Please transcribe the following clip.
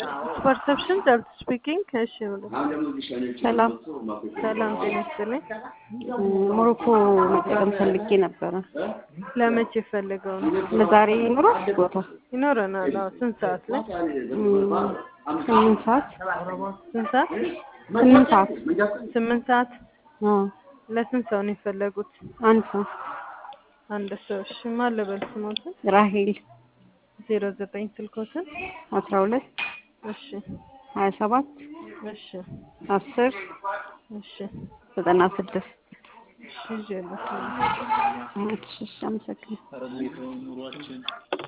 ፐርሰፕሽን ዳብት ስፒኪንግ። እሺ ብሎ ሰላም ሰላም ጤና ይስጥልኝ። ሞሮኮ መጠቀም ፈልጌ ነበረ። ለመቼ ፈልገው ነው? ለዛሬ ይኖራል ቦታ? ይኖረናል። አዎ። ስንት ሰዓት ላይ? ስምንት ሰዓት ስንት ሰዓት? ስምንት ሰዓት ስምንት ሰዓት። አዎ። ለስንት ሰው ነው የፈለጉት? አንድ ሰው አንድ ሰው። እሺ ማን ልበል ስሞትን? ራሄል ዜሮ ዘጠኝ ስልኮትን? አስራ ሁለት እሺ ሀያ ሰባት እሺ አስር እሺ ዘጠና ስድስት እሺ ይዤ ልስማ። እሺ አመሰግናለሁ።